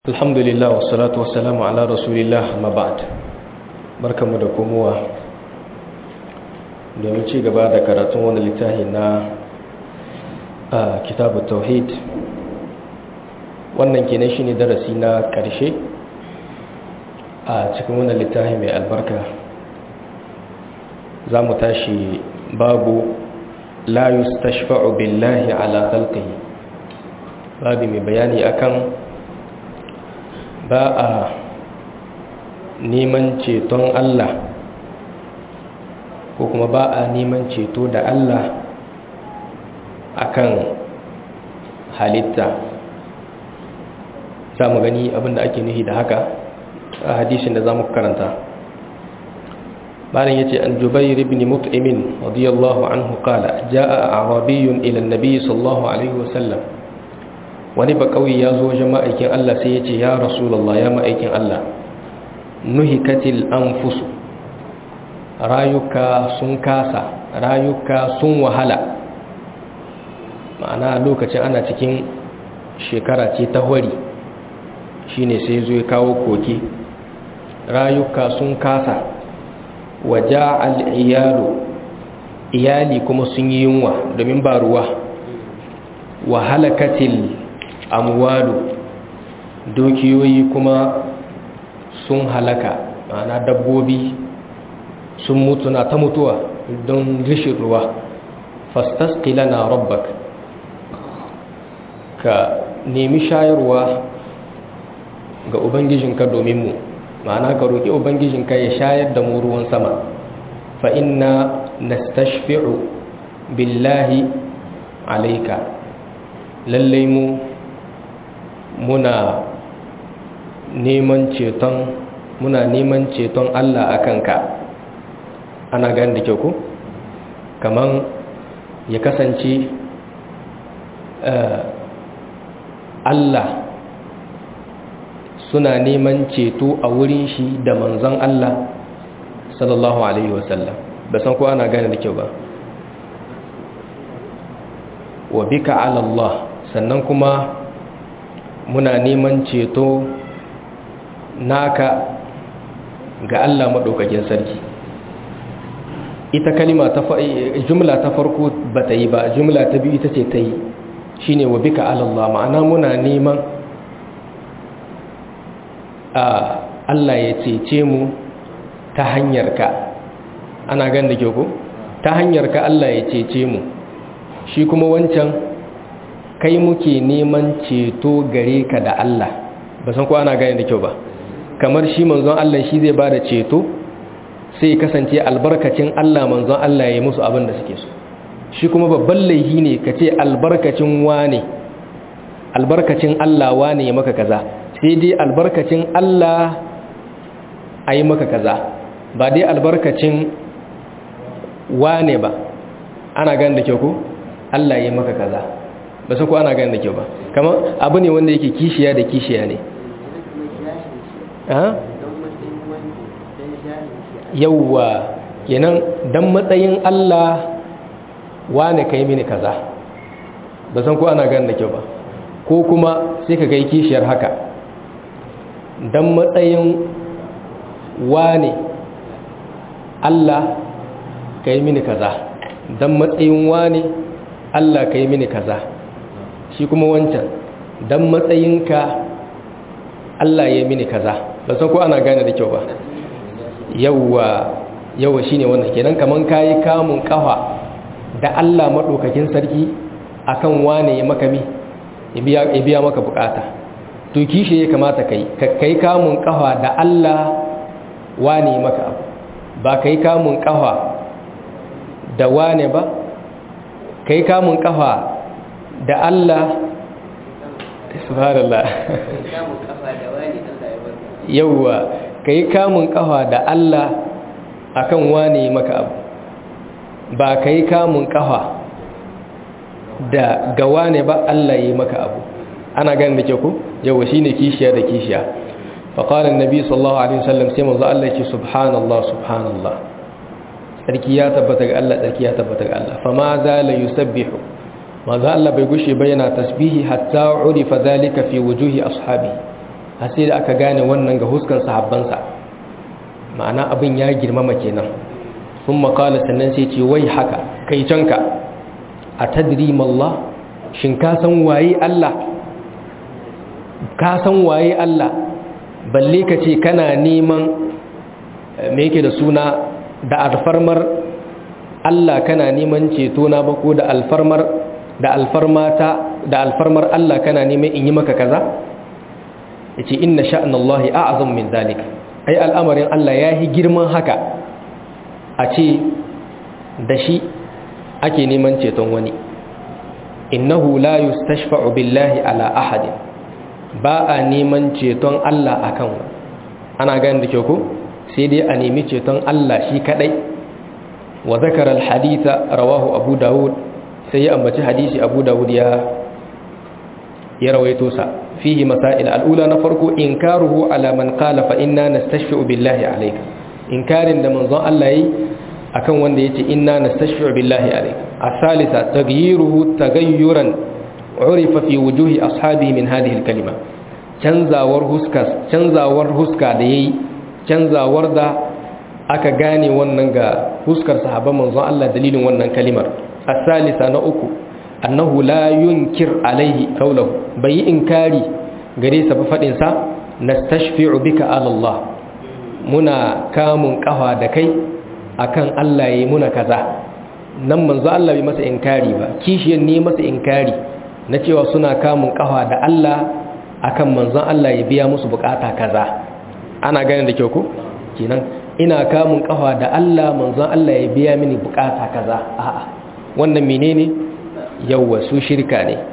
alhamdulillah wassalatu wassalamu ala rasulillah ma ba'd barkamu da komowa domin ci gaba da karatun wani littafi na kitabu tauhid wannan kenan shine darasi na karshe a cikin wannan littafi mai albarka za mu tashi babu la yustashfa'u billahi ala khalqihi babu mai bayani akan ba a neman ceton Allah ko kuma ba a neman ceto da Allah akan halitta za mu gani abinda ake nuhi da haka a hadisin da za mu karanta bayan yace an jubair ibn mut'imin radiyallahu anhu qala jaa arabiyyun ila an-nabi sallallahu alaihi wasallam wani ba kauye ya zo wajen ma'aikin Allah sai ya ce ya rasulallah ya ma'aikin Allah nuhikatil anfusu rayuka sun kasa rayuka sun wahala ma'ana lokacin ana cikin shekara ce ta hori shine sai zo ya kawo koke rayuka sun kasa waja al'iyalu iyali kuma sun yi yunwa domin ba ruwa wa halakatil amwalu dukiyoyi kuma sun halaka ma'ana dabbobi sun mutu na ta mutuwa don rishin ruwa fastasqila na rabbak ka nemi shayarwa ga ubangijinka domin mu ma'ana ka roƙi ubangijinka ya shayar da mu ruwan sama fa inna nastashfi'u billahi alaika lallai mu muna neman ceton muna neman ceton Allah a kanka ana gani da kyau ko kaman ya kasance Allah suna neman ceto a wurin shi da manzon Allah sallallahu alaihi wasallam ba san ko ana gane da kyau ba wa bika ala Allah sannan kuma muna neman ceto naka ga Allah maɗaukakin sarki ita kalima ta jumla ta farko ba ta yi ba jumla ta biyu ita ce ta yi shi ne wa bika alallah ma'ana muna neman a Allah ya cece mu ta hanyarka ana gan da ko ta hanyarka Allah ya cece mu shi kuma wancan kai muke neman ceto gare ka da Allah ba san ko ana gane da kyau ba kamar shi manzon Allah shi zai bada ceto sai kasance albarkacin Allah manzon Allah ya yi musu abin da suke so shi kuma babban laihi ne ka ce albarkacin wane albarkacin Allah wane ya maka kaza sai dai albarkacin Allah a yi maka kaza ba dai albarkacin wane ba ana gane da kyau ko Allah ya yi maka kaza ba san ko ana gane da kyau ba kamar abu ne wanda yake kishiya da kishiya ne yauwa kenan dan matsayin Allah wane kai mini kaza ba san ko ana gane da kyau ba ko kuma sai ka gai kishiyar haka dan matsayin wane Allah kai mini kaza dan matsayin wane Allah kai mini kaza shi kuma wancan dan matsayinka Allah ya mini kaza ba san ko ana gane da kyau ba yawwa yawwa shine wannan kenan kaman kai kamun kafa da Allah madaukakin sarki akan wane ya maka mi ya biya ya biya maka bukata to kishi ya kamata kai ka kai kamun kafa da Allah wane maka abu ba kai kamun kafa da wane ba kai kamun kafa da Allah subhanallah yauwa kai kamun kafa da Allah akan wane maka abu ba kai kamun kafa da ga wane ba Allah yi maka abu ana ganin da ke ku yauwa shine kishiya da kishiya فقال النبي صلى الله عليه وسلم سيما الله سبحان الله سبحان الله sarki ya tabbata ga Allah sarki ya tabbata ga Allah fama zala yusabbihu manzo Allah bai gushe ba yana tasbihi hatta urifa zalika fi wujuhi ashabi har sai da aka gane wannan ga huskan sahabbansa ma'ana abin ya girmama kenan sun makala sannan sai ce wai haka kai canka a tadri mallah shin ka san waye Allah ka san waye Allah balle ka ce kana neman me yake da suna da alfarmar Allah kana neman ceto na ba ko da alfarmar da alfarmata da alfarmar Allah kana neman in yi maka kaza yace inna sha'nallahi a'zam min zalika ai al'amarin Allah yayi girman haka a ce da shi ake neman ceton wani innahu la yustashfa'u billahi ala ahadin ba a neman ceton Allah akan wani ana ganin da ke ku sai dai a nemi ceton Allah shi kadai wa zakara alhaditha rawahu abu dawud sai ya ambaci hadisi abu dawud ya ya rawaito sa fihi masail al'ula na farko inkaruhu ala man qala fa inna nastashfi'u billahi alayka inkarin da manzon Allah yayi akan wanda yace inna nastashfi'u billahi alayka asalisa taghyiruhu taghayyuran urifa fi wujuhi ashabihi min hadhihi al-kalima canzawar huska canzawar huska da yayi canzawar da aka gane wannan ga huskar sahabban manzon Allah dalilin wannan kalimar asalisa na uku annahu la yunkir alaihi qawluhu bai inkari gare sa fa fadin sa nastashfi'u bika ala Allah muna kamun kafa da kai akan Allah yayi muna kaza nan manzo Allah bai masa inkari ba kishiyan ne masa inkari na cewa suna kamun kafa da Allah akan manzon Allah ya biya musu bukata kaza ana ganin da kyau ko kenan ina kamun kafa da Allah manzon Allah ya biya mini bukata kaza a'a wannan menene yawwa su shirka ne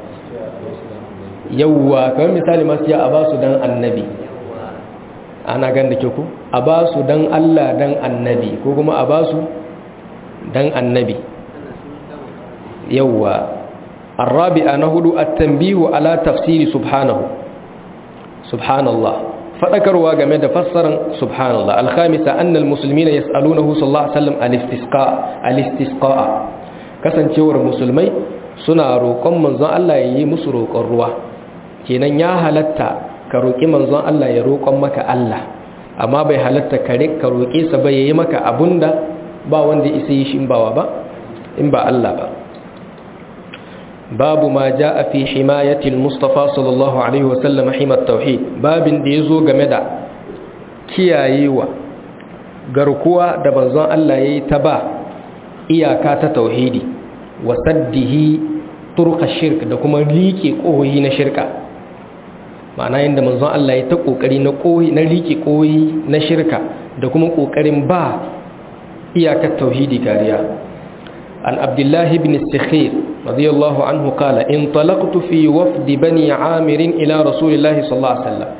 yawwa kamar misali masu ya a ba su dan annabi ana gan da ke ku a ba su dan Allah dan annabi ko kuma a ba su dan annabi yawwa الرابعة نهد التنبيه على تفسير سبحانه سبحان الله فذكروا game da fassaran subhanallah al-khamisa anna al-muslimina yas'alunahu sallallahu alaihi wasallam al-istisqa al-istisqa kasancewar musulmai suna roƙon manzon Allah ya yi musu roƙon ruwa kenan ya halatta ka roƙi manzon Allah ya roƙon maka Allah amma bai halatta ka ka roƙe sa ba yayi maka abunda ba wanda isa yi shi in bawa ba in ba Allah ba babu ma jaa fi himayati al-mustafa sallallahu alaihi wasallam himat tauhid babin da yazo game da kiyayewa garkuwa da manzon Allah yayi ta ba iyaka ta tauhidi wa saddihi turka shirk da kuma liƙe ƙohoyi na shirka ma'ana yadda manzon Allah ya ta ƙoƙari na ƙohi na liƙe ƙohoyi na shirka da kuma ƙoƙarin ba iyakar tauhidi kariya an abdullahi ibn sikhir radiyallahu anhu qala in talaqtu fi wafdi bani amir ila rasulillahi sallallahu alaihi wasallam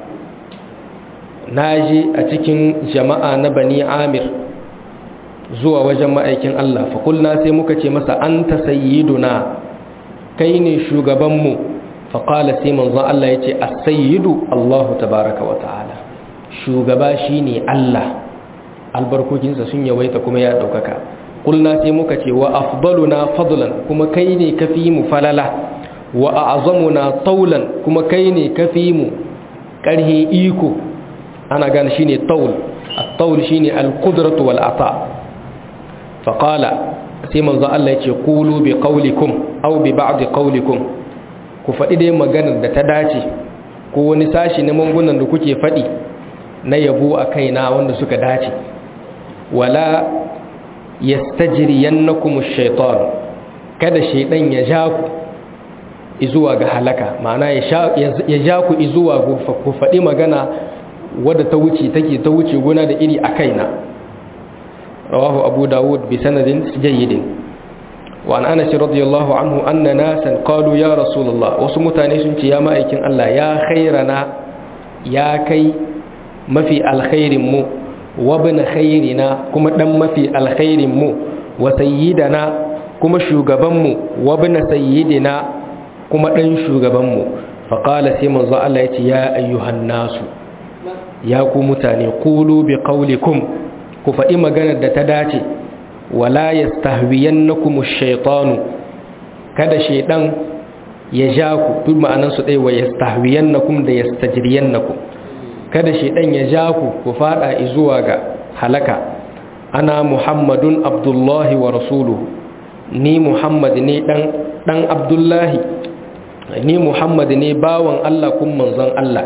naji a cikin jama'a na bani amir zuwa wajen ma'aikin Allah faƙulna sai muka ce masa an ta sayyiduna kai ne shugabanmu faƙala sai manzon Allah ya ce a sayyidu Allahu tabaraka wa ta'ala shugaba shi ne Allah albarkokinsa sun yawaita kuma ya ɗaukaka ƙulna sai muka ce wa afdaluna fadlan kuma kai ne kafi mu falala wa a'zamuna taulan kuma kai ne kafi mu ƙarhe iko ana gane shine taul at-taul shine al-qudratu wal ata' faƙala sai manzo Allah ya ce ƙulu bi ƙaulikum au bi ba'di ƙaulikum ku faɗi dai maganar da ta dace ko wani sashi na mangunan da kuke faɗi na yabo a kaina wanda suka dace wala yastajriyannakum ash-shaytan kada shaydan ya ja ku izuwa ga halaka ma'ana ya ja ku izuwa ku faɗi magana wadda ta wuce take ta wuce gona da iri a kaina رواه أبو داود بسند جيد وعن أنس رضي الله عنه أن ناسا قالوا يا رسول الله وسمتاني سنت يا مائكين الله يا خيرنا يا كي ما في الخير مو وابن خيرنا كما دم ما في الخير مو وسيدنا كما شوغبان مو وابن سيدنا كما دن شوغبان مو فقال سيمن الله يا أيها الناس يا كمتاني قولوا بقولكم ku faɗi maganar da ta dace wala ya stahwiyan na kuma shaitanu kada shaidan ya ja ku duk ma'anansu ɗai wa ya stahwiyan na kuma da ya stajiriyan na ku kada shedan ya ja ku ku fada zuwa ga halaka ana muhammadun abdullahi wa rasuluhu ni muhammad ne dan dan abdullahi ni muhammad ne bawan Allah kun manzon Allah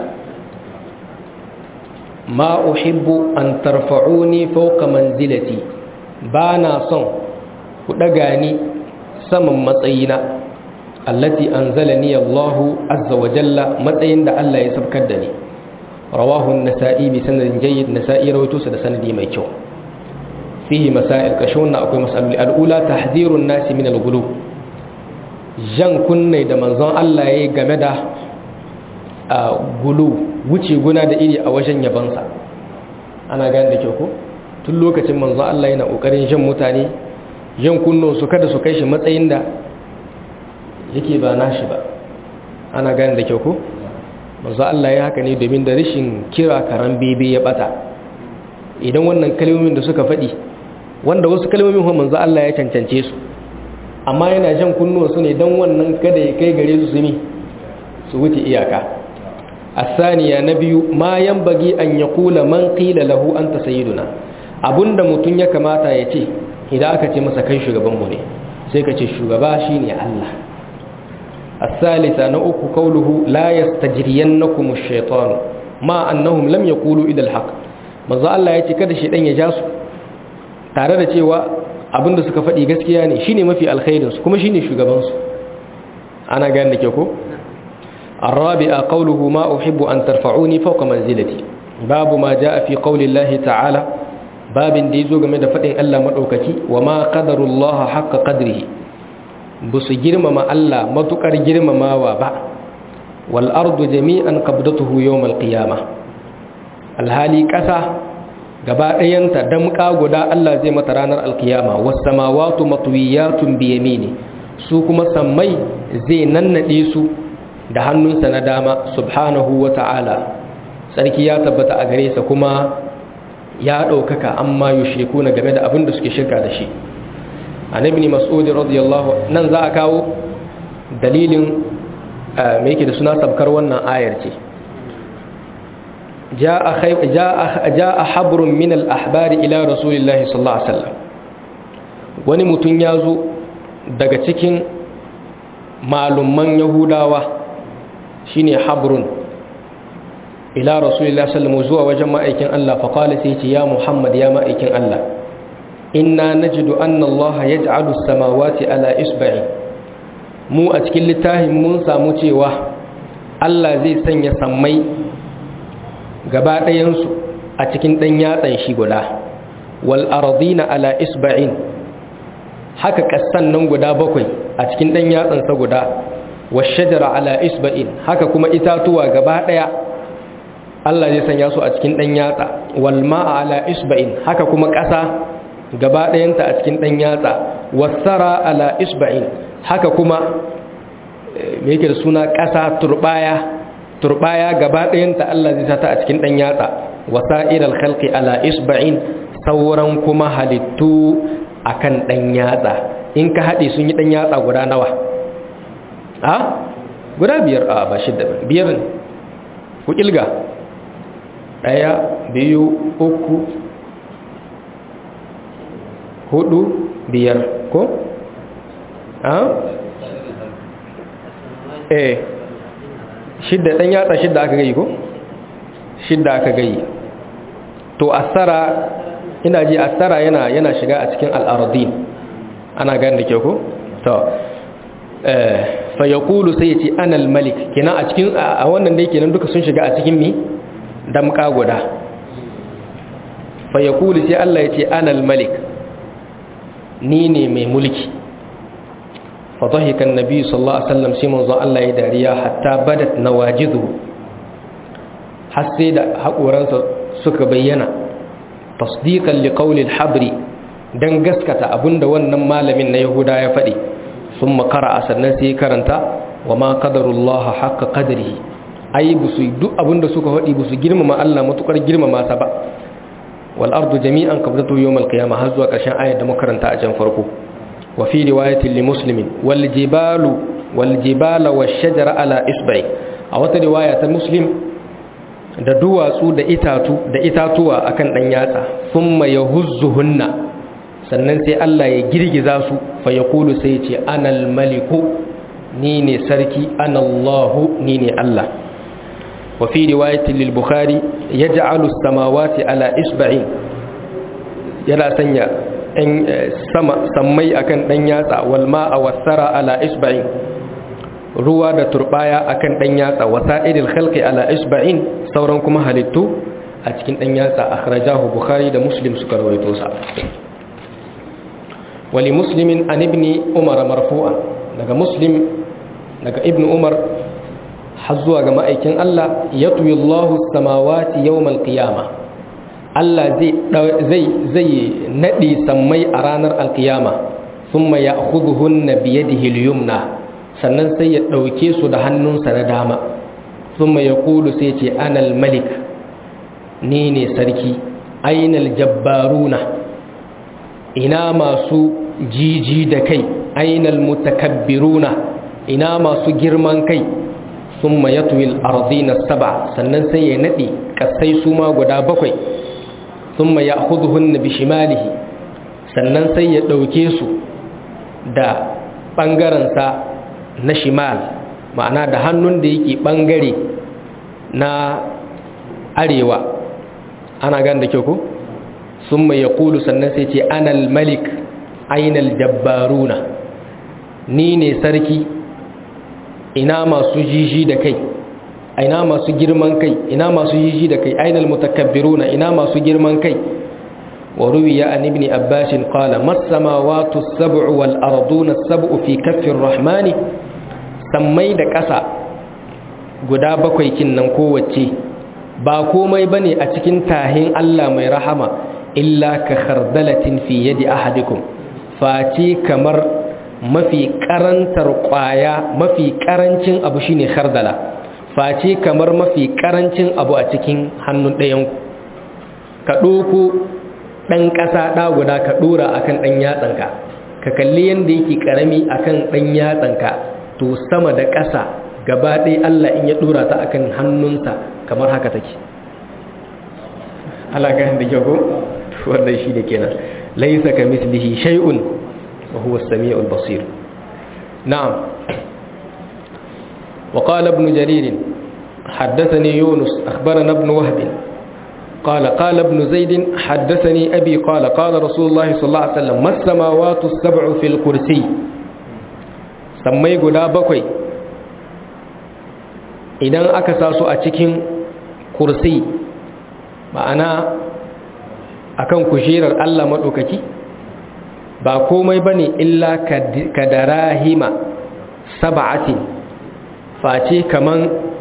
ma uhibbu an tarfa'uni fawqa manzilati bana son ku daga ni saman matsayina allati anzalani Allah azza wa jalla matsayin da Allah ya sabkar da ni rawahu an-nasa'i bi sanadin jayyid nasa'i rawaito sa da sanadi mai kyau fihi masail kashuna akwai masaloli al-ula tahdhirun nasi min al-ghulub jan kunne da manzon Allah yayi game da gulu wuce guna da iri a wajen yabansa ana gane da kyau ko tun lokacin manzon Allah yana kokarin jan mutane jan kunno su kada su kai shi matsayin da yake ba nashi ba ana gane da kyau ko manzo Allah ya haka ne domin da rashin kira karan bebe ya bata idan wannan kalmomin da suka faɗi wanda wasu kalmomin kuma manzo Allah ya cancance su amma yana jan kunnuwa su ne don wannan kada ya kai gare su sumi su wuce iyaka asaniya na biyu ma yanbagi an yaqula man qila lahu anta sayyiduna abunda mutun ya kamata ya ce idan aka ce masa kai shugaban mu ne sai ka ce shugaba shine Allah الثالثة نؤك قوله لا يستجرينكم الشيطان ما أنهم لم يقولوا إلى الحق manzo Allah ya ce kada shedan ya ja su tare da cewa abinda suka faɗi gaskiya ne shine mafi alkhairin su kuma shine shugaban su ana gane da ke ko arabi'a qawluhu ma uhibbu an tarfa'uni fawqa manzilati babu ma jaa fi qawli Allah ta'ala babin da yazo game da faɗin Allah madaukaki wa ma qadarullaha haqqa qadrihi ba su girmama Allah matukar girmamawa ba wal ardu jami'an qabdatuhu yawm al qiyamah alhali ƙasa gaba ɗayanta damƙa guda Allah zai mata ranar alkiyama was samawati matwiyatun bi yamini su kuma sammai zai nannade su da hannunsa na dama subhanahu wa ta'ala sarki ya tabbata a gare sa kuma ya ɗaukaka amma yushriku na game da abin da suke shirka da shi an ibn mas'ud radiyallahu nan za a kawo dalilin me yake da suna sabkar wannan ayar ce jaa khay jaa jaa habrun min al-ahbar ila rasulillahi sallallahu alaihi wasallam wani mutun yazo daga cikin malumman yahudawa shine habrun ila rasulillahi sallallahu alaihi zuwa wajen ma'aikin Allah fa qala sai ce ya muhammad ya ma'aikin Allah inna najidu anna Allah yaj'alu as-samawati ala isba'i mu a cikin littafin mun samu cewa Allah zai sanya sammai gaba ɗayan su a cikin dan yatsan shi guda wal ardina ala isba'in haka kassan nan guda bakwai a cikin dan yatsan sa guda wash shajara ala isba'in haka kuma itatuwa gaba ɗaya Allah zai sanya su a cikin dan yatsa wal ma'a ala isba'in haka kuma ƙasa gaba ɗayanta a cikin ɗan yatsa wasara ala isba'in haka kuma me yake da suna ƙasa turbaya turbaya gaba ɗayanta Allah zai sata a cikin ɗan yatsa wasa'ir al-khalqi ala isba'in sauran kuma halittu akan ɗan yatsa in ka haɗe sun yi ɗan yatsa guda nawa a guda biyar a ba shidda ba biyar ne ku ƙilga ɗaya biyu uku hudu biyar ko? a? eh shidda ɗan yatsa shidda aka gayi ko? shidda aka gayi to asara ina ji asara yana yana shiga a cikin al'aradin ana gani da ke ko? to fa ya kulu sai ya ce anal malik kina a cikin a wannan da kenan duka sun shiga a cikin mi damka guda fa ya kulu sai Allah ya ce anal malik ni ne mai mulki fadahikan nabi sallallahu alaihi wasallam sai manzo Allah ya dariya hatta badat nawajidu har sai da haƙoransa suka bayyana tasdiqan liqawli al-habri dan gaskata abinda wannan malamin na yahuda ya faɗi sun makara sannan sai karanta wa ma qadarullah haqqa qadrihi ai busu duk abinda suka faɗi busu girmama Allah matukar girmama sa ba والأرض جميعا قبضته يوم القيامة هذا كشان آية دمكرن تأجن فرقه وفي رواية لمسلم والجبال والجبال والشجر على إصبع أو رواية مسلم da duwatsu da itatu da itatuwa akan dan yatsa thumma yahuzzuhunna sannan sai Allah ya girgiza su fa yaqulu sai ce anal maliku ni ne sarki anallahu ni ne Allah wa fi riwayatin lil bukhari yaj'alu as-samawati ala isba'in yana sanya ɗan sama sammai akan ɗan yatsa wal ma'a wasara ala isba'in ruwa da turbaya akan ɗan yatsa wasa'idil khalqi ala isba'in sauran kuma halittu a cikin ɗan yatsa akhrajahu bukhari da muslim suka rawaito sa wali muslimin an ibni umar marfu'an daga muslim daga ibnu umar har zuwa ga ma'aikin Allah yatwi Allahu samawati yawmal qiyamah Allah zai zai naɗe sammai a ranar alkiyama sun ma ya huduhun na biyadihi liyumna sannan sai ya ɗauke su da hannunsa na dama sun ma ya kulu sai ce anal malik ni ne sarki ainal jabbaruna ina masu jiji da kai ainal mutakabbiruna ina masu girman kai sun ma ya tuwil arzina saba sannan sai ya naɗe ƙasai su ma guda bakwai ثم يأخذهن بشماله sannan sai ya ɗauke su da ɓangarensa na shimal ma'ana da hannun da yake ɓangare na arewa ana gan da kyau ku sun mai ya kulu sannan sai ce anal malik ainal jabbaruna ni ne sarki ina masu jiji da kai ina masu girman kai ina masu jiji da kai ainal mutakabbiruna ina masu girman kai wa ruwiya an ibn abbas qala mas samawati as-sab'u wal arduna as-sab'u fi kaffi ar-rahmani sammai da ƙasa guda bakwai kinnan kowace ba komai bane a cikin tahin Allah mai rahama illa ka khardalatin fi yadi ahadikum face kamar mafi karantar kwaya mafi karancin abu shine khardala face kamar mafi karancin abu a cikin hannun ɗayanku ka ɗoko ɗan ƙasa ɗa guda ka ɗora a kan ɗan yatsanka ka kalli yadda yake ƙarami a kan ɗan yatsanka to sama da ƙasa gaba ɗaya Allah in ya ɗora ta a kan hannunsa kamar haka take alaƙa da kyau wannan shi da kenan laisa ka mislihi shay'un wa huwa as-sami'ul basir na'am وقال ابن جرير حدثني يونس أخبرنا ابن وهب قال قال ابن زيد حدثني أبي قال قال رسول الله صلى الله عليه وسلم ما السماوات السبع في الكرسي سمي قدا بكوي idan aka sa su a cikin kursi ma'ana akan kujerar Allah maɗaukaki ba komai bane illa ka darahima sab'atin face kaman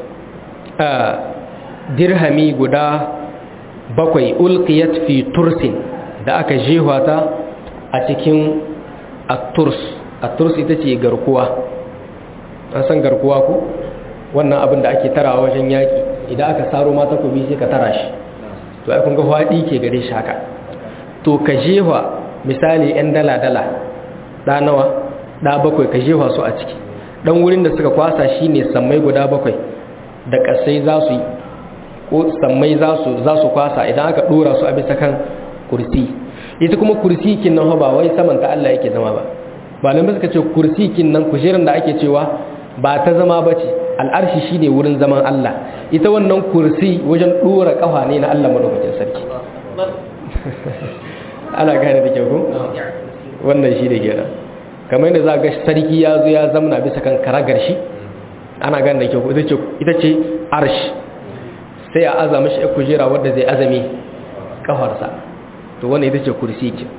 dirhami guda bakwai ulqiyat fi tursin da aka jewa ta a cikin atturs atturs ita ce garkuwa an san garkuwa ko wannan abin da ake tarawa wajen yaki idan aka saro mata kubi sai ka tara shi to ai kun ga hwadi ke gare shi haka to ka jewa misali yan dala dala da nawa da bakwai ka jewa su a ciki dan wurin da suka kwasa shine sammai guda bakwai da kasai za su yi ko sammai za su za su kwasa idan aka dora su a bisa kan kursi ita kuma kursi kin nan ba wai saman ta Allah yake zama ba malamai suka ce kursi kin nan kujeran da ake cewa ba ta zama bace al'arshi shine wurin zaman Allah ita wannan kursi wajen dora kafa ne na Allah madaukakin sarki ana gane da kyau ko wannan shi da kenan kamar yadda za ga sarki ya zo ya zamna bisa kan karagar shi ana gane da kyau ita ce arsh sai a azama shi kujera wadda zai azame kafarsa to wannan ita ce kursi ce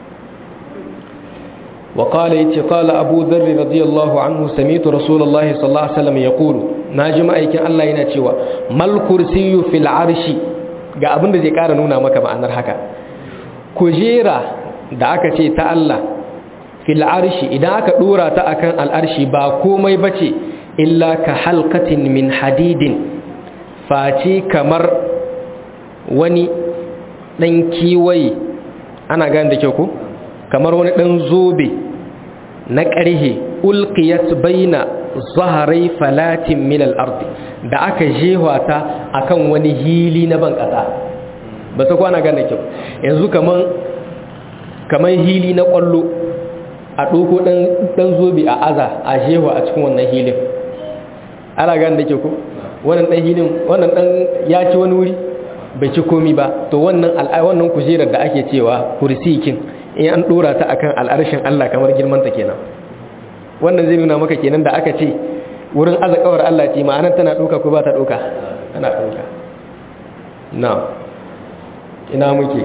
وقال يتي قال أبو ذر رضي الله عنه سميت رسول الله صلى الله عليه وسلم يقول ناجم أيكن الله yana cewa mal kursiyu fil arshi ga abin da zai ƙara nuna maka ma'anar haka kujera da aka ce ta Allah fil arshi idan aka dora ta akan al'arshi ba komai bace illa ka halqatin min hadidin face kamar wani dan kiwaye ana gane da kyau ko kamar wani dan zobe na ƙarhe ulqiyat baina zaharai falatin min al-ardi da aka jehwa ta akan wani hili na ban kasa ba sa kwana gane kyau yanzu kaman kaman hili na kwallo a doko dan dan zobi a aza a jehwa a cikin wannan hilin ana gane da kyau ko wannan dan hilin wannan dan ya ci wani wuri bai ci komi ba to wannan wannan kujerar da ake cewa kursikin in an dora ta akan al'arshin Allah kamar girman ta kenan wannan zai nuna maka kenan da aka ce wurin azakawar Allah ce ma'anar tana doka ko ba ta doka tana doka na ina muke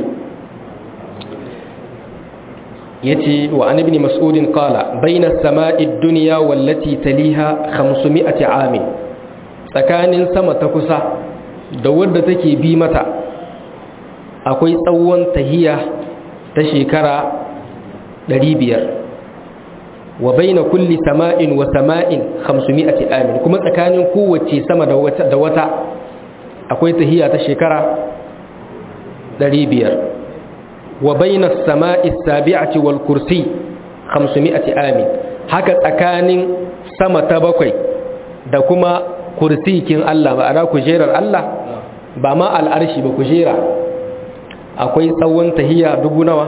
yace wa an ibn mas'ud qala bayna as-sama'i ad-dunya wallati taliha 500 amin tsakanin sama ta kusa da wadda take bi mata akwai tsawon tahiya ta shekara 500 wa baina kulli sama'in wa sama'in 500 amin kuma tsakanin kowace sama da wata da wata akwai tahiya ta shekara 500 wa baina as-sama'i as-sabi'ati wal kursi 500 amin haka tsakanin sama ta bakwai da kuma kursikin Allah ba ana kujerar Allah ba ma al'arshi ba kujera akwai tsawon tahiya dubu nawa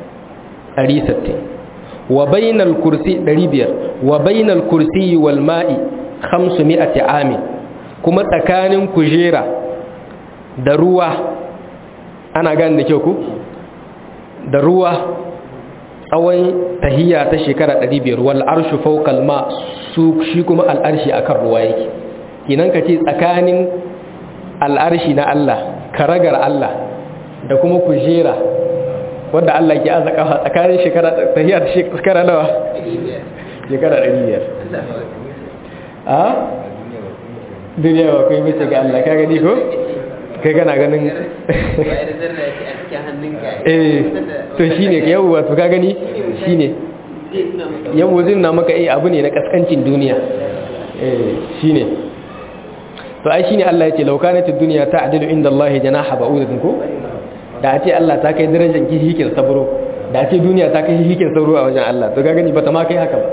160 wa bainal kursi 500 wa bainal kursi wal ma'i 500 amin kuma tsakanin kujera da ruwa ana gane da kyau ku da ruwa tsawon tahiya ta shekara 500 wal arshu fawqa ma su shi kuma al arshi akan ruwa yake kinan ka ce tsakanin al arshi na Allah karagar Allah da kuma kujera wanda Allah ke azaka tsakanin shekara tahiya ta shekara nawa shekara 500 a duniya ba kai mace ga Allah ka gani ko kai kana ganin eh to shine yau wato ka gani shine yau wazin na maka eh abu ne na kaskancin duniya eh shine to ai shine Allah yace law kanat ad-dunya ta'dilu inda Allah janaha ba'udatin ko da ce Allah ta kai darajar hikin sabro da ce duniya ta kai hikin sabro a wajen Allah to ka gani bata ma kai haka ba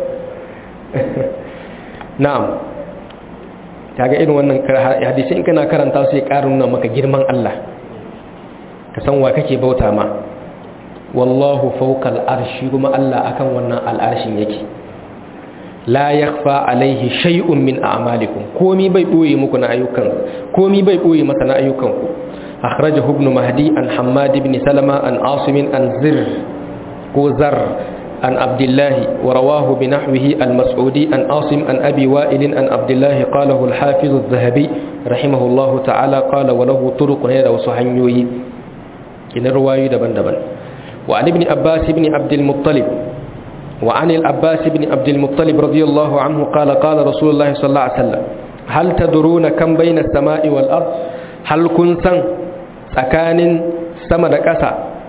na'am kaga irin wannan hadisi in kana karanta sai ƙarin nuna maka girman Allah ka san wa kake bauta ma wallahu fawqa al'arshi kuma Allah akan wannan al'arshin yake la yakhfa alaihi shay'un min a'malikum komi bai boye muku na ayyukan komi bai boye masa na ayyukan ku akhrajahu ibn mahdi an hammad ibn salama an asim an zir ko zar عن عبد الله ورواه بنحوه المسعودي عن عاصم عن أبي وائل عن عبد الله قاله الحافظ الذهبي رحمه الله تعالى قال وله طرق هذا وصحنيوي إن الرواية دبن دبن وعن ابن عباس بن عبد المطلب وعن العباس بن عبد المطلب رضي الله عنه قال قال رسول الله صلى الله عليه وسلم هل تدرون كم بين السماء والأرض هل كنتم سكان سمد كسا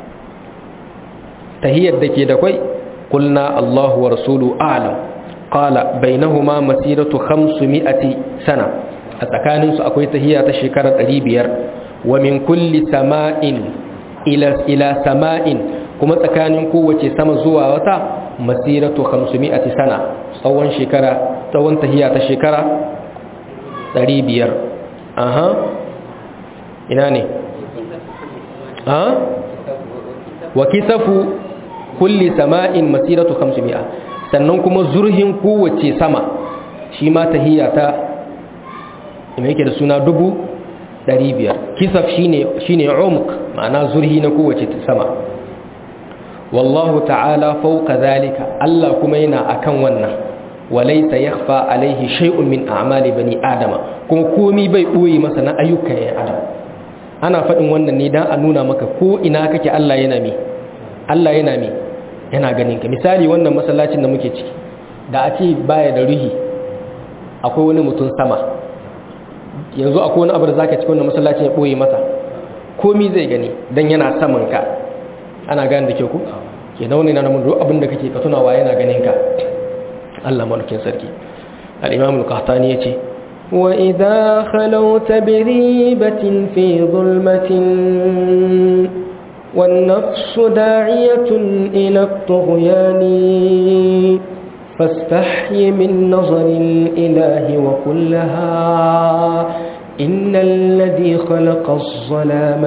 تهيد دكي دكوي قلنا الله ورسوله أعلم قال بينهما مسيرة خمسمائة سنة أتكانن سأكويت هي تشكرة ريبير ومن كل سماء إلى إلى سماء كما تكانن قوة سما زوا وتا مسيرة خمسمائة سنة tsawon shekara tsawon tahiya ta shekara 500 aha ina ne ha wa kisafu kulli sama'in masiratu 500 sannan kuma zurhin kowace sama shi ma tahiyya ta ina yake da suna dubu 500 kisaf shine shine umq ma'ana zurhi na kowace sama wallahu ta'ala fawqa zalika Allah kuma yana akan wannan walaysa yakhfa alaihi shay'un min a'mali bani adama kuma komi bai boye masa na ayyukan ya adam ana faɗin wannan ne dan a nuna maka ko ina kake Allah yana mi Allah yana mi yana ganin ka misali wannan masallacin da muke ciki da a ce baya da ruhi akwai wani mutum sama yanzu akwai wani abu da zaka ci wannan masallacin ya boye masa komi zai gani dan yana saman ka ana gane da ke ku ke nauni na namun duk abin da kake ka tunawa yana ganin ka Allah malukin sarki al-imam al-qahtani yace wa idha khalawta bi ribatin fi zulmatin wan nafsu da'iyatun ila at-tughyan فاستحي من نظر الإله وقل لها إن الذي خلق الظلام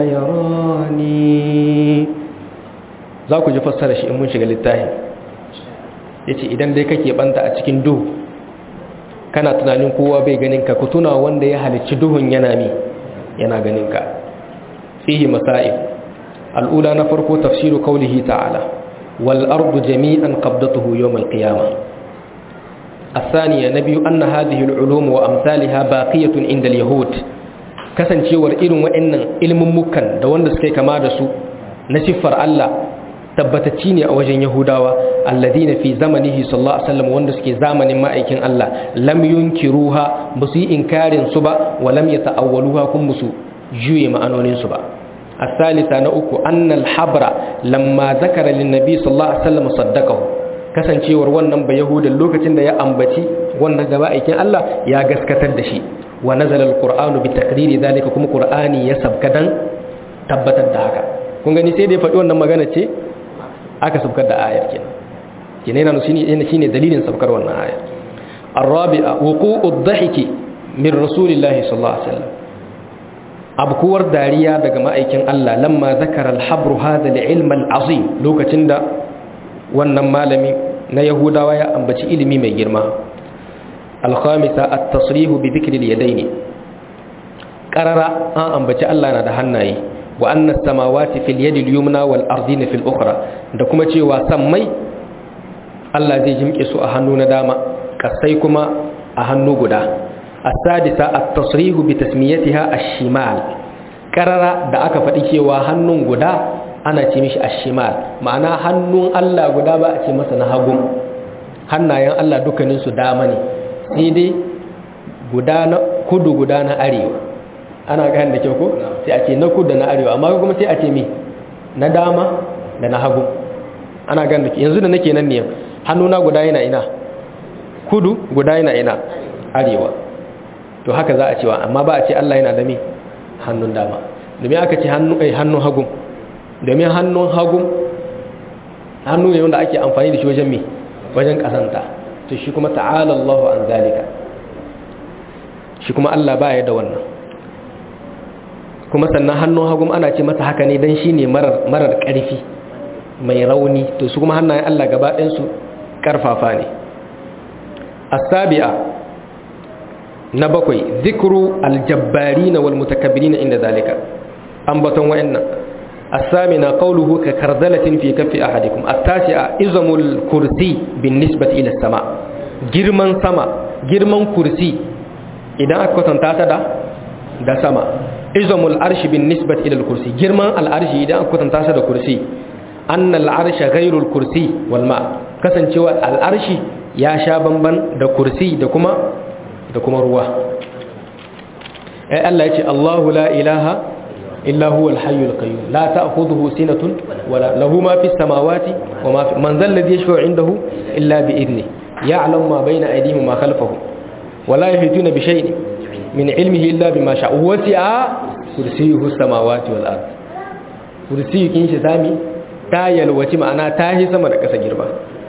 يراني za ku ji fassara shi in mun shiga littafi ya ce idan dai kake banta a cikin duhu kana tunanin kowa bai ganin ka ku tuna wanda ya halicci duhun yana mi yana ganin ka fihi masa'ib al'ula na farko tafsiru qaulihi ta'ala wal ardu jami'an qabdatuhu yawm al qiyamah الثانية نبي أن هذه العلوم وأمثالها باقية عند اليهود kasancewar irin wa'annan ilimin mukan da wanda suka kama da su na siffar Allah tabbatacci ne a wajen Yahudawa alladhina fi zamanihi sallallahu alaihi wasallam wanda suke zamanin ma'aikin Allah lam yunkiruha ba su yi inkarin su ba wa lam yata'awwaluha kun musu juye ma'anonin su ba الثالثة نأكو أن الحبر لما ذكر للنبي صلى الله عليه وسلم صدقه kasancewar wannan ba yahudan lokacin da ya ambaci wannan gaba aikin Allah ya gaskatar da shi wa nazala alqur'anu bi taqriri zalika kuma qur'ani ya sabka dan tabbatar da haka kun gani sai da ya faɗi wannan magana ce aka sabkar da ayar kenan kenan yana shine shine dalilin sabkar wannan aya الرابعه وقوع الضحك من رسول الله صلى الله عليه وسلم abkuwar dariya daga ma'aikin Allah lamma zakara al-habru hadha al-ilm al-azim lokacin da wannan malami na yahudawa ya ambaci ilimi mai girma alkhamisa at-tasrihu bi dhikri al-yadayn qarara an ambaci Allah na da hannaye wa anna as-samawati fil yadi al-yumna wal ardina fil ukhra da kuma cewa sammai Allah zai jimke su a hannu na dama kasai kuma a hannu guda as-sadisa at-tasrihu bi tasmiyatiha ash-shimal qarara da aka faɗi cewa hannun guda ana ce mishi ashimal ma'ana hannun Allah guda ba a ce masa na hagun hannayen Allah dukkaninsu dama ne sai dai guda na kudu guda na arewa ana gane da kyau ko sai a ce na kudu da na arewa amma kuma sai a ce mi na dama da na hagu ana gane da yanzu da nake nan ne hannuna guda yana ina kudu guda yana ina arewa to haka za a cewa amma ba a ce Allah yana da mi hannun dama domin aka ce hannun hagu domin hannun hagu hannu ne wanda ake amfani da shi wajen me wajen kasanta to shi kuma ta'ala Allahu an zalika shi kuma Allah ba ya da wannan kuma sannan hannun hagu ana ce masa haka ne dan shine marar marar karfi mai rauni to su kuma hannayen Allah gaba ɗayan su karfafa ne as-sabi'a na bakwai zikru al-jabbarin wal mutakabbirin inda zalika ambaton wayannan الثامنة قوله ككرذلة في كف أحدكم التاسعة إزم الكرسي بالنسبة إلى السماء جرمان سما جرمان كرسي إذا أكوتن تاتا دا دا سما إزم العرش بالنسبة إلى الكرسي جرمان العرش إذا أكوتن تاتا دا كرسي أن العرش غير الكرسي والماء كسن شوى العرش يا شابنبن دا كرسي دا كما دا كما رواه الله يتي الله لا إله إلا هو الحي القيوم لا تأخذه سنة ولا له ما في السماوات وما في من ذا الذي يشفع عنده إلا بإذنه يعلم ما بين أيديهم وما خلفهم ولا يحيطون بشيء من علمه إلا بما شاء وسع كرسيه السماوات والأرض كرسيه كينش سامي تايل وتي معنا تاهي سما دكا سجربا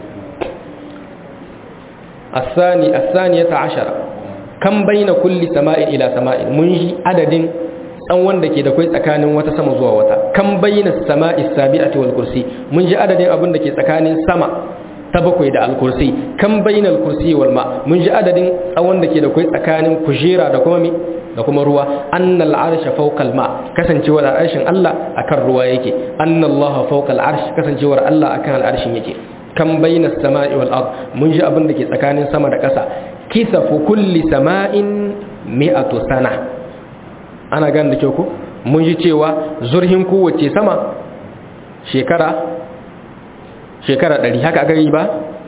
الثاني الثانية عشرة كم بين كل سماء إلى سماء منجي عدد dan wanda ke da kai tsakanin wata sama zuwa wata kan bayyana sama'i sabi'ati wal kursi mun ji adadin abin da ke tsakanin sama ta bakwai da al kursi kan bayyana al kursi wal ma mun ji adadin tsawon da ke da kai tsakanin kujera da kuma mi da kuma ruwa annal arsha fawqa al ma kasancewar arshin Allah akan ruwa yake annallaha fawqa al arsh kasancewar Allah akan al arshin yake kan bayyana sama'i wal ard mun ji abin da ke tsakanin sama da ƙasa kisafu kulli sama'in mi'atu sana ana gan da kyau ku mun ji cewa zurhin kowace sama shekara shekara ɗari haka aka yi ba?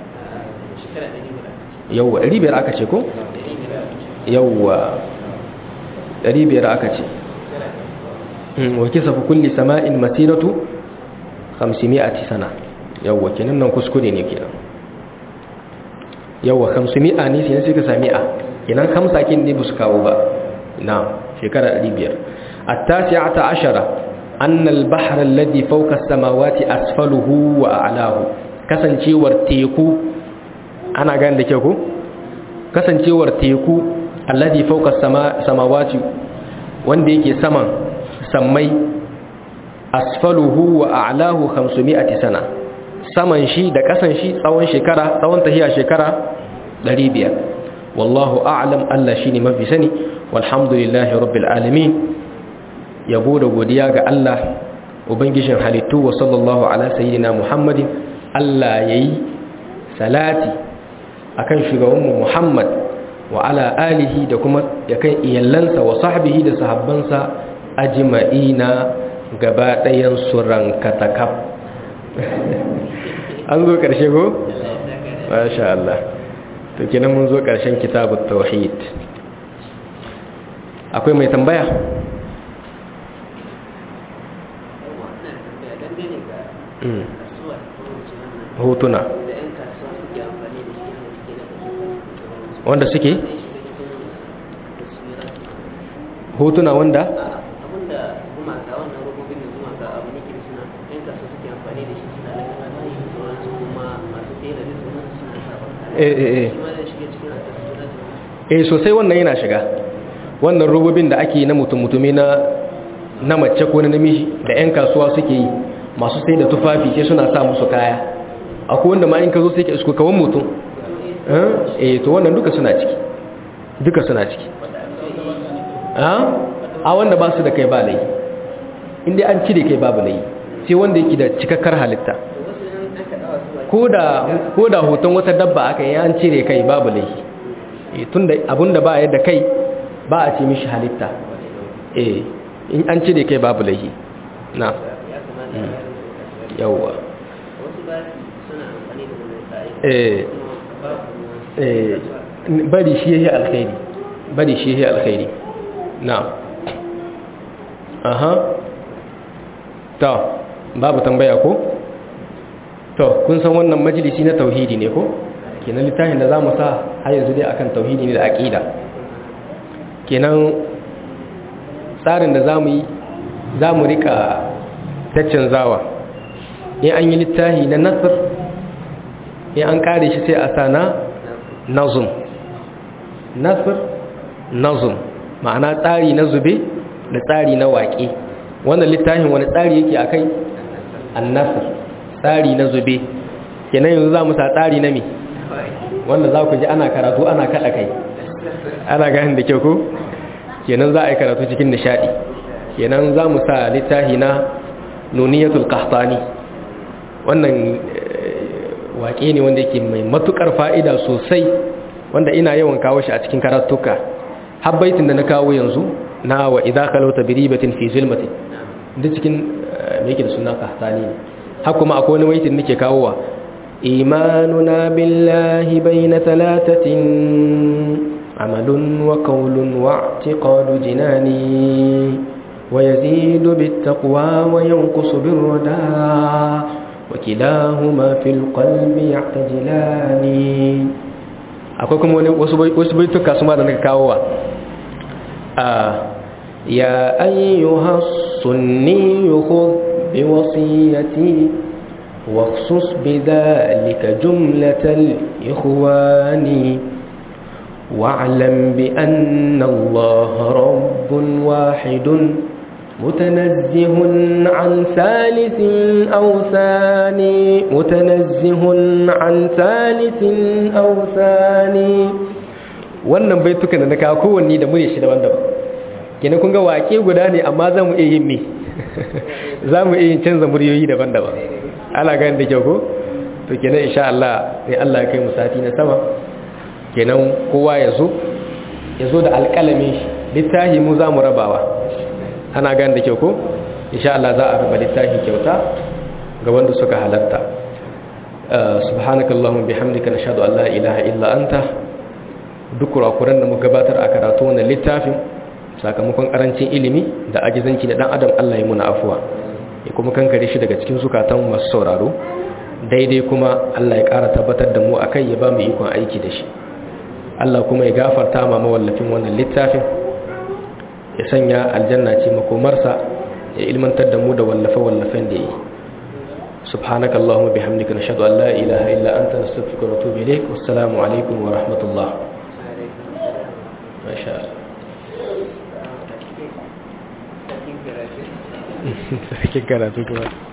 yauwa ɗari biyar aka ce ko? yauwa ɗari biyar aka ce wa kisa fi kulli sama'in masiratu 500 sana yauwa kenan nan kuskure ne kenan yauwa 500 ne sai na suka sami a kenan hamsakin ne ba su kawo ba na shekara 500 التاسعة عشرة أن البحر الذي فوق السماوات أسفله وأعلاه كسنشيور تيكو ana gane da kyau ko kasancewar teku alladhi fawqa samawati wanda yake saman sammai asfaluhu wa a'lahu 500 sana saman shi da kasan shi tsawon shekara tsawon tahiya shekara 500 wallahu a'lam Allah shine mafi sani walhamdulillahi rabbil alamin yabo da godiya ga Allah ubangijin halittu wa sallallahu ala sayyidina muhammadin Allah yayi salati akan shugabanmu Muhammad wa ala alihi da kuma yakan iyallansa wa sahbihi da sahabbansa ajma'ina gaba ɗayan su rankatakaf an zo ƙarshe ko? masha Allah to kenan mun zo ƙarshen kitabut tauhid akwai mai tambaya? hotuna wanda suke hotuna wanda eh sosai wannan yana shiga wannan robobin da ake na mutum-mutumi na na mace ko na namiji da 'yan kasuwa suke yi masu sai da tufafi sai suna sa musu kaya akwai wanda ma in ka zo sai ka isko kawan mutum eh to wannan duka suna ciki duka suna ciki a wanda ba su da kai ba lai inda an cire kai babu lai sai wanda yake da cikakkar halitta ko da hoton wata dabba aka yi an cire kai babu lai tun da abinda ba yadda kai ba a ce mishi halitta eh in an cire kai babu lai na yawwa eh bari shi yake alkhairi bari shi yake alkhairi na aha to babu tambaya ko to kun san wannan majalisi na tauhidi ne ko kenan littafin da zamu sa har yanzu dai akan tauhidi ne da aqida kenan tsarin da zamu yi zamu rika zawa in an yi littafi na nasr in an kare shi sai a sana nazum nasr nazum ma'ana tsari na zube da tsari na waƙe wannan littafin wani tsari yake a kai annasir tsari na zube kenan yanzu za mu sa tsari na me wanda za ku ji ana karatu ana kaɗa kai ana gani da kyau ko kenan za a yi karatu cikin nishaɗi kenan za mu sa littafi na nuniyatul qahtani wannan waƙe ne wanda yake mai matukar fa'ida sosai wanda ina yawan kawo shi a cikin karatuka habbaitin da na kawo yanzu na wa idza kalauta bi ribatin fi zulmatin duk cikin me yake da suna qahtani ne har kuma akwai wani waitin nake kawowa imanuna billahi bayna thalathatin amalun wa qawlun wa i'tiqadu jinani wa yazidu bit taqwa wa yanqusu bir rada wa kilahuma fil qalbi yahtajilani akwai kuma wani wasu wasu baituka su ma da nake kawowa a ya ayyuha sunni khudh بوصيتي واخصص بذلك جملة الإخوان واعلم بأن الله رب واحد متنزه عن ثالث أو ثاني متنزه عن ثالث أو ثاني wannan baitukan da na kawo kowanne da mune shi daban-daban kenan kun ga wake guda ne amma za mu iya yin me za mu iya canza muryoyi daban-daban ana gani da kyau ko to kenan insha Allah sai Allah ya kai mu sati na sama kenan kowa ya zo ya zo da alƙalamin shi littafi mu za mu rabawa ana gani da kyau ko insha Allah za a raba littafi kyauta ga wanda suka halatta subhanakallahumma bihamdika nashhadu an la ilaha illa anta duk kurakuran da muka gabatar a karatu wannan littafin sakamakon karancin ilimi da ajizanci da dan adam Allah ya muna afuwa ya kuma kankare shi daga cikin zukatan masu sauraro daidai kuma Allah ya ƙara tabbatar da mu akai ya ba mu ikon aiki da shi Allah kuma ya gafarta ma mawallafin wannan littafin ya sanya aljanna ce makomarsa ya ilmantar da mu da wallafe-wallafen da yi سبحانك اللهم وبحمدك نشهد أن لا إله إلا أنت نستغفرك ونتوب إليك والسلام عليكم ورحمة الله ما شاء الله sarkin karatu kuma